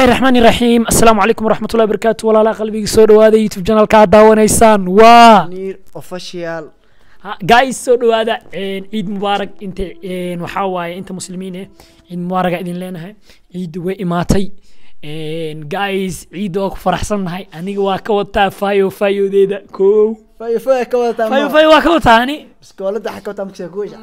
bismillahi raxmaani raxiim assalaamu calaykum waraxmatullahi wabarakaatu walaalaha qalbiga soo dhawaada youtube channelka aad daawanaysaan waa Nir official Ha- guys soo dhawaada een, ciid mubaarak inta een, waxaa waaye inta muslimiin eh ciid mubaaraga idin leenahay ciidda way imaatay Een, guys ciidda waa ku faraxsannahay aniga waa ka wataa fayo fayodeeda kow fayo fayo ka wadataa fayo ma fayo waa ka wataa ani iskoolada waxa ka wadataa markii kuusha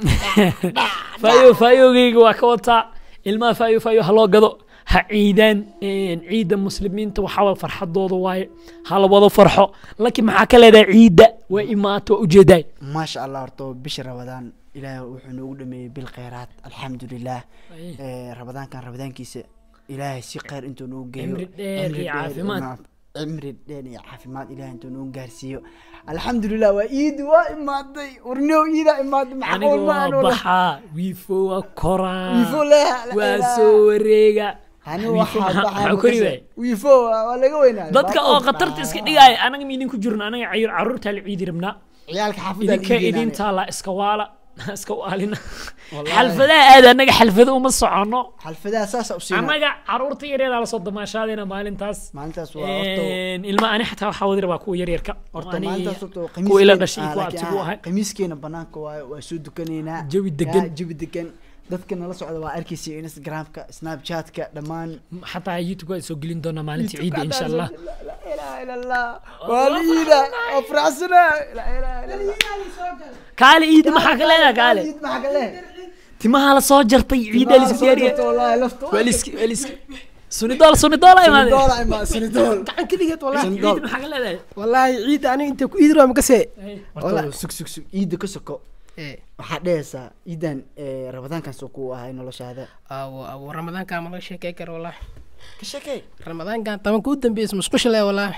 fayo fayogeyga waa ka wataa ilmaha fayo fayo ha loo gado ha ciidaan een, ciidda muslimiinta waxaa waye farxadooda waaye ha la wada farxo laakiin maxaa ka leedahay ciidda waa imaata waa ujeedaay maasha allah horta bisha rabadaan ilaahay wuxuu noogu dhameeyey bil khayraat alxamdulilah Eh, rabadaankan rabadaankiisa ilaahay si khayr intuu noogu geeyo Cimri dheer Cimri iyo dheer caafimaad. ma- cimri dheer iyo caafimaad ilaahay intuu noogu gaarsiiyo alxamdulilah waa iidi waa imaaday warniow iidaa imaaday aniga maxquul ma waa aan wada baxaa wiifo waa koraa wiifo leha waa soo wareega hani Wiifo waxaa maxaa- baxay maxaa kori waay wiifo waa waa laga weynaaday dadka oo khatarta iska dhigaya anaga miidin ku jirno anaga cayur caruurtaa la ciidi rabnaa ciyaalka xaafadda idinka idintaa la iska waala iska waalina xalfadaha aad anaga xalfado uma socono xalfadaha saasa u siina annaga caruurta yareedaa lasoo damaashaadayna maalintaas maalintaas waa horta Een, ilma ani xataa waxaa wadi rabaa kuwa yaryarka horta Ani- maalintaas horta kuwa ila khamiiskeena- dhashay ah, kuwa laakiin, abtigu ah, ahay khamiiskeena banaanka waayo waa soo dukanaynaa Jawi degan. Ya, jawi degan dadka nala socda waa arkaysa instagramka snapchatka dhammaan xataa youtube waa soo gelin doonaa maalinta ciidda insha allah la ilaha ila allah waa liida waa faraxsana la ilaha ila allah kaale ciidda maxaa ka leedaha kaale Ciid maxaa ka leh timaha la soo jartay ciidda la isku diyaariya wallahi lafta waa la iski waa la iski sunidool sunidool ay imaadeen doola ima sinidool gacan ka dhigeed wallahi ciidda maxaa ka leedahay wallaahi ciidda aniga intay ku iidro ma kasee horta sug sug sug ciida ka soko waxaa dhehaysaa ciidan eh, rabadaankan soo ku ahay noloshaada awo awo ramadaankan ma laga sheekey karo wallaahi ka shakey ramadaankan tabanka u dambeysa musqusha le wallaahi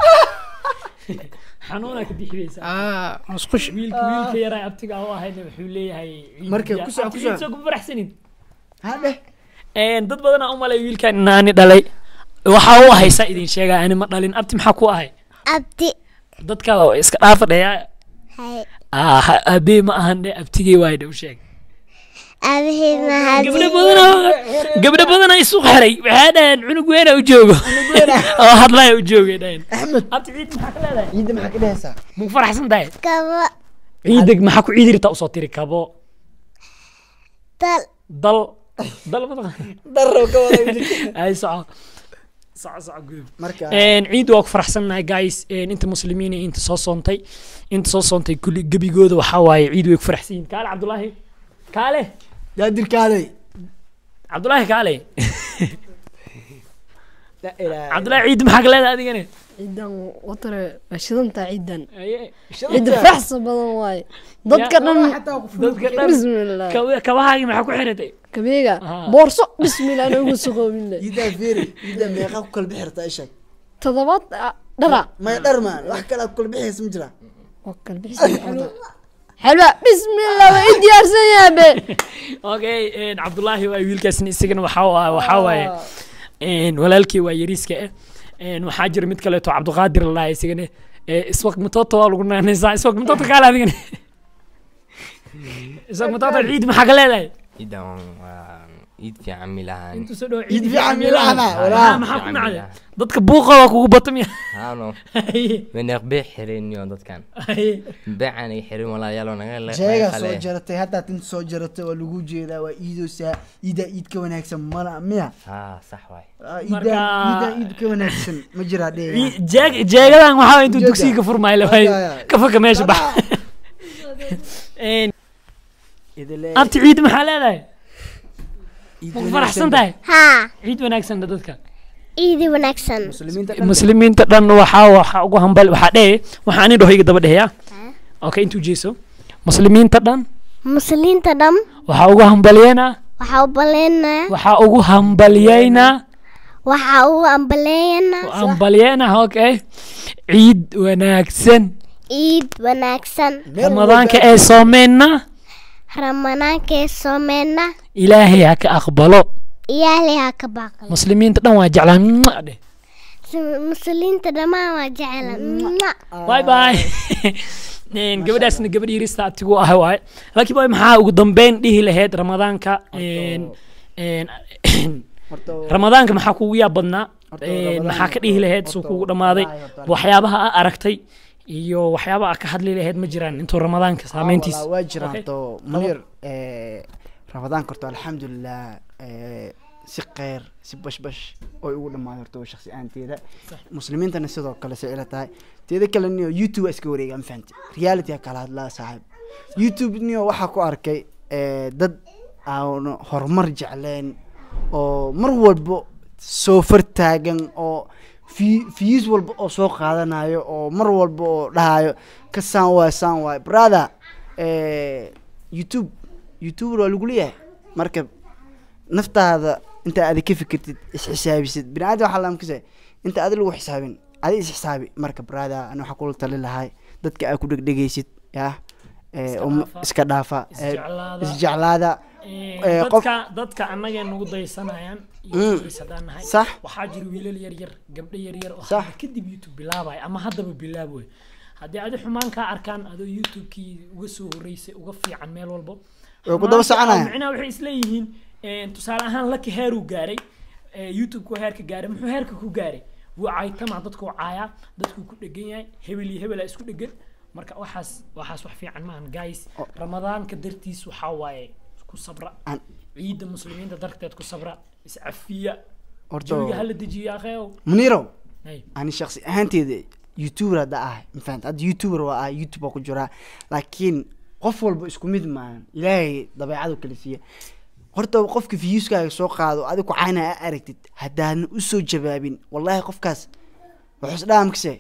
xanuunaa ka bixinaysa aa musqush wiilka wiilka yaraa abtiga u ahayna wuxuu leeyahay ciid Marka ya- ku soco, abti ku ciid soco. soo kuma faraxsanin ha dheh Een, dad badanaa u malay wiilkan inaani dhalay waxaa u ahaysa idin sheegaa ani ma dhalin abti maxaa ku ahay abdi dadka oo iska dhaafa dheyaa hay aabee ma ahan dhe abtigey waay dhe u sheeg abihii gabdho mahadi badanaa gabdho badanaa isu xiray waxay dhaheen cunug weena u joogo oo hadlaya u joogay dhaheen axmed abti ciid maxaa ka leedahay ciida maxaa ka dhehaysaa ma ku faraxsan tahay kabo ciidag maxaa ku ciidi rabtaa usoo tiri kabo dal dal dal ma taqaan daro ka wada wiilka. ay soco soco soco gudub marka Een, ciid waa ku faraxsannahay guys Een, inta muslimiin iyo inta soo soontay inta soo soontay kulli gebigooda waxaa waaye ciid way ku faraxsan yihiin kaale cabdulaahi kaale daadirkaaday cabdulaahi kaale la ilaaha cabdulaahi ciid maxaa ka leedahay adigane ciidan watare waa shidantaa ciidan Aye. ciid faraxsa badan waaye dadka dhan dadka dhan bismillah kab- kabahaagii maxaa ku xiratay kabeega Aha. boorso bismillah anagu suqoobinle ciidaa feeri ciidaa meeqa ku kala bixi rabtaa ishag todobaad ah, dhara maya dhar maan wax kale aad ku kala bixiyaysa ma jira waa kala bixisa xalwa bismillah waa i diyaarsan yaabe okay een, cabdulaahi waa wiilkaasna isagana waxaa waa- waxaa waaye een, walaalkii waa yariiska ah Een, waxaa jira mid kaleeto cabdiqaadir la dhahay isagana ee, iswaq matoto waa lagu naanaysaa iswaq matoto kaale adigana iswaq matoto ciid maxaa ka leedahay ciidan waa ciid fiican milahan intuu soo dhawo ciid fiican milaana Ah, walaa maxaa ku fiican nacday milaha. dadka buuqa waa kugu batamiya haano meneeq bee xiriniyo dadkan beecan ay xirin walaalayaalo naga jeega soo jaratay haddaad inta soo jaratay waa lagu jeedaa waa iidoosaa iidaa iid ka wanaagsan mala miya haa sax waay Ah, Marka- iidaa iidaa iid ka wanaagsan ma jiraa dheh jeeg jeegadan waxaa waye intuu Jeega. dugsiga ka furmaayo lafay Ya, ya. ka faka meesha bax Een, idile abti ciid maxaa leedahay ma ku faraxsan tahay haa ciid wanaagsan da dadka ciidi wanaagsan muslimiinta dhan muslimiinta dhan waxaa waxaa ugu hambal waxaa dhehe waxaa ani dhaho iga daba dheheya okay intuu jeeso muslimiinta dhan muslimiinta dham waxaa ugu hambalyeena waxaa u baleynaa waxaa ugu hambalyeyna waxaa u ambaleeyanaa hambalyeena okay ciid wanaagsan ciid wanaagsan ramadaanka ee soomeenna ramadaankee soomeyna ilaahay ha ka aqbalo iyaaley ha ka baaqan muslimiinta dhan waa jeclaan Mwah dheh muslimiinta dhammaan waa jecela bye bye Een, gabadhaasna gabadh yirista abtigu ah waaye laakiin boy maxaa ugu dambeyn dhihi lahayd ramadaanka een, een, horta ramadaanka maxaa kugu yaab badnaa Horta, Een, Ramadaan maxaa ka horta- dhihi dhihi lahayd suu horta- kugu dhammaaday wallaahi horta- waxyaabaha aa aragtay iyo waxyaabaha aa ka hadli lahayd ma jiraan intuu ramadaanka saameyntiis Ah, waa jiraan Okay. to munir eh, ramadaanka horta alxamdulilah eh, si kheyr si bashbash oy ugu dhamaaday horta shaksi ahaanteeda Sax. muslimiintana sidoo kale say ila tahay teeda kale niyo youtube waa iska wareega ma fahamti reality aa kala hadlaa saaxiib youtube niyo waxaa ku arkay eh, dad aan horumar jecleen oo mar walba soo fartaagan oo fi- views walba oo soo qaadanayo oo mar walba oo dhahayo ka saan waay saan waay brother eh, youtube youtube waa lagu leeyahay marka naftaada inta aad ka fikirtid isxisaabisid bini aadam waxaa laamkisa inta aad lagu xisaabin adi isxisaabi marka brother ani waxaa kula tali lahay dadka aad ku dhegdhegaysid yah eh, Iska um- dhaafa. iska dhaafa eh, Isjeclaada. isjeclaada Een, Eh, qof- dadka dadka annagee nagu daysanayaan Mm. youtubers haddaan nahay sax waxaa jira wiilal yar yar gabdho yar yar oo Sax. hadda kadib youtube bilaabaya ama haddaba bilaaboy haddii adi xumaan kaa arkaan adoo youtube-kii uga soo horeysay uga fiican meel walbo Way ku daba Xumaanta soconayaan. micnaha waxay isleeyihiin een, tusaale ahaan laki heeruu gaaray ee, youtube-ku heerka gaaray muxuu heerka ku gaaray wuu caytama dadku caayaa dadkuu ku dhegan yahay hebel iyo hebelaa isku dhegan marka waxaas waxaas wax fiican maahan guys Oh. ramadaanka dartiis waxaa waaye ku sabra An- ciidda muslimiinta darteed ku sabra iscafiya horta jawiga hala dejiyo akheew munirow Hey. ani shaksi ahaanteeda youtuber hadda ah mafahant hadda youtuber waa ah youtube waa ku jiraa laakiin qof walba isku mid maahan ilaahay dabeecadu kala siiya horta qofka viewskaaga soo qaado adi ku cayna a aragtid haddaadan usoo jawaabin wallahi qofkaas wuxuu isdhaamkase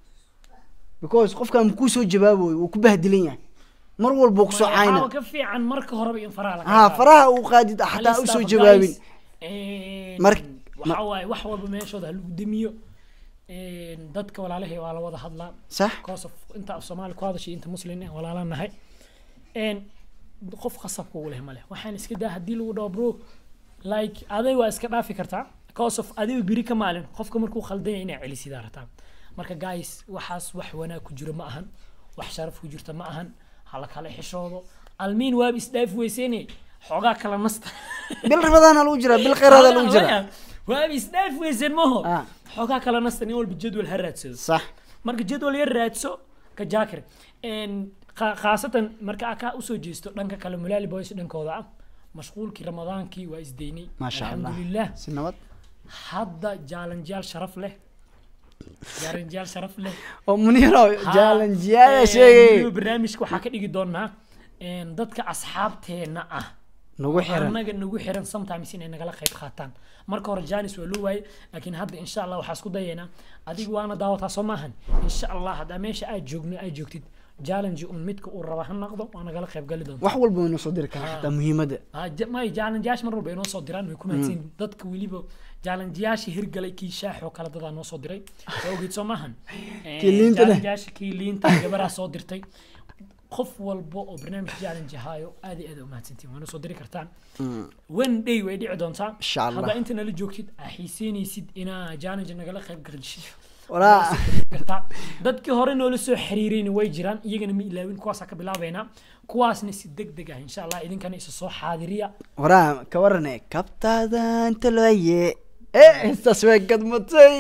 because qofkaan makuu soo jawaaboyo wuu ku bahdilan yahay mar walba wuu kusoo waxaa cayna ka fiican marka horeba in faraha laga ha qaado. faraha uu qaadid Hal xataa stop, usoo guys. jawaabin Een, Mar- waxaa waaye wax walba meeshooda ha lagu demiyo Een, dadka walaalahay waa la wada hadlaa sax because of inta af soomaali ku hadashay inta muslim eh walaalaan nahay Een, qof khasabka u leh male waxaan iska daa haddii lagu dhaho bro like aday waa iska dhaafi kartaa because of adiga biri ka maalin qofka markuu khaldan yahay inaa celisidaa rataa marka guys waxaas wax wanaag ku jiro ma ahan wax sharaf ku jirta ma ahan hala kala xishoodo almiin waaba isdhaaf weysene xoogaa kala nasta bil rabadaana lagu jiraa bil kheyraada lagu jiraa waaba isdhaaf weyseen maho Ah. xoogaa kala nasta nin walba jadwal ha raadsado sax marka jadwal yar raadso ka jaakir Een, kha- khaasatan marka aa kaa usoo jeesto dhanka kale mulaali boys dhankooda ah mashquulkii ramadaankii waa isdeynay maasha allah alxamdulilah si nabad hadda jaalanjaal sharaf leh jaalanjaal sharaf leh oo muniro Ha, jaalanjiyaada een, sheegay weliba barnaamijka waxaa ka dhigi doonaa een, dadka asxaabteena ah nagu xiran annaga nagu xiran sometimes inay nagala qayb qaataan marka hore janis waa loo waayey laakiin hadda insha allah waxaa isku dayaynaa adiga waana daawataa soo maahan insha allah haddaa meesha aad joogno aad joogtid challenge un midka uu raba ha noqdo waa nagala qayb gali doonta wax walba waynu soo diri karaa xataa muhiimadda Ah, ja- may challengeyaasha mar walba inoo soo diraan way ku mahadsan dadka weliba challengeyaasha hirgalay kii shaax oo kale dadaa noo soo diray waa ogeyd soo maahan Eh, Kii liinta leh. challengeyaasha kii liinta gabaraa soo dirtay qof walba oo barnaamij challenge ahaayo aad iyo aad u mahadsantiin waana soo diri kartaan one day way dhici doontaa Insha Allah. haddaa inta nala joogtid aa xiiseynaysid inaa challenge nagala qayb gashid walaa kartaa dadkii hore noola soo xiriirayna way jiraan iyagana ma ilaawin kuwaasaa ka bilaabaynaa kuwaasna si deg deg ah insha allah idinkana isa soo xaadiriya waraa ka warane kabtaada inta looye eh intaas way gadmatay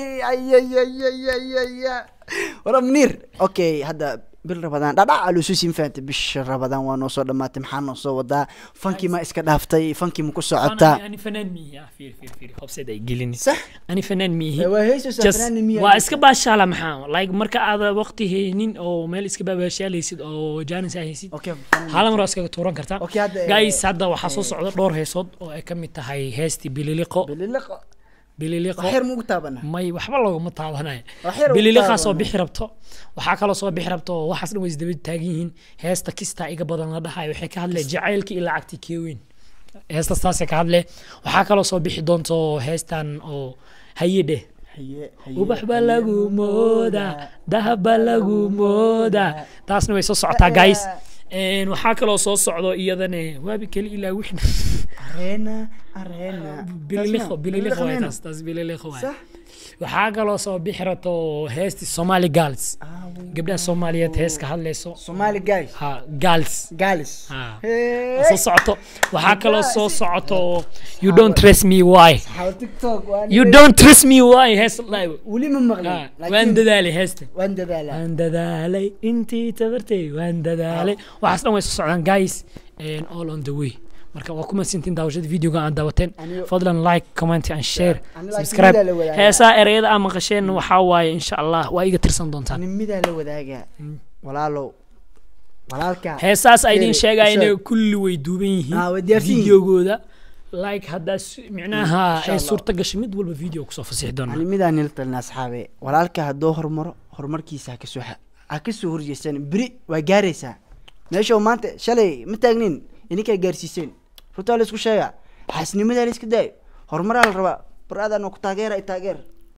ayayayayaya waraa muniir okay hadda bil rabadaan dhadhac alususin fahantay bisha rabadaan waa noo soo dhamaatay maxaa noo soo wadaa fankii ma iska dhaaftay fankii ma ku socotaa ani fanaan miihi ah fiir fiir fiir hobseed ay gelin sax ani fanaan miihi waa heesaysaa Just- fanaani miyaa waa iska baashaala maxaa like marka aad waqti haynin oo meel iska baabaashaalaysid oo jaanis aa haysid okay hala mar waa iskaga tuuran kartaa Okay, hadda, eh, guys hadda waxaa soo socda dhowr heesood oo ay ka mid tahay heestii bililiqo bililiqo bililiqo waxyar muugu taabana may waxba looguma taabanayo Wax yar ugu bililiqaa soo taaban. bixi rabto waxaa kaloo soo bixi rabto oo waxaas dhan way isdaba taagan yihiin heesta kistaa iga badan la dhahayo waxay ka hadleen jacaylkii iyo lacagtii keeweyn heestas taasay ka hadle waxaa kaloo soo bixi doonto heestan oo haye dheh haye haye ubax baa lagu moodaa dahab baa lagu moodaa taasna way soo socotaa guys Een, waxaa kaloo soo socdo iyadane waabi keli ilaa wixna areena areena bililiqo bililiqo waay Bililiqo taas taas bililiqo waay Sax. waxaa kaloo soo bixi rato heesti somali girls gabdhaha soomaaliyeed hees ka hadlayso Somali guys ha girls galis ha Hey. soo socoto waxaa kaloo soo socoto you don't trust me why Saxaabo TikTok waan you don't trust me why hees live weli ma maqlin waan laakiin dadaalay heesta waan dadaalaa waan dadaalay intii tabartay waan dadaalay waxaas dhan way soo socdaan guys and all on the way marka waa kuma sintiin daawashada videoga aan daawateen Anigo- fadlan like comment and share Ani laakiin subscribe midaa la wadaagaa. heesaa ereyada aan maqasheen waxaa waaye insha allah waa iga tirsan doontaan ani midaa la wadaagaa walaalow walaalka heesaas ay idin Sheeg, sheegaya inay sheeg. kulli way duuban Ah, way yihiin diyaarsan yihiin. videogooda like haddaa s- micnaha Insha ay Allah. suurta gashay mid walba video kusoo fasixi doonaa ani midaan nila talina asxaabe walaalka hadduu horumaro horumarkiisa ha kasoo xa- ha kasoo horjeestan beri waa gaaraysaa meesha uu maanta shalay ma taagnin ininkaa gaarsiiseen runtaa la isku sheega xaasnimadaa la iska daayo horumaraa la rabaa baraadaan ku taageera i taageer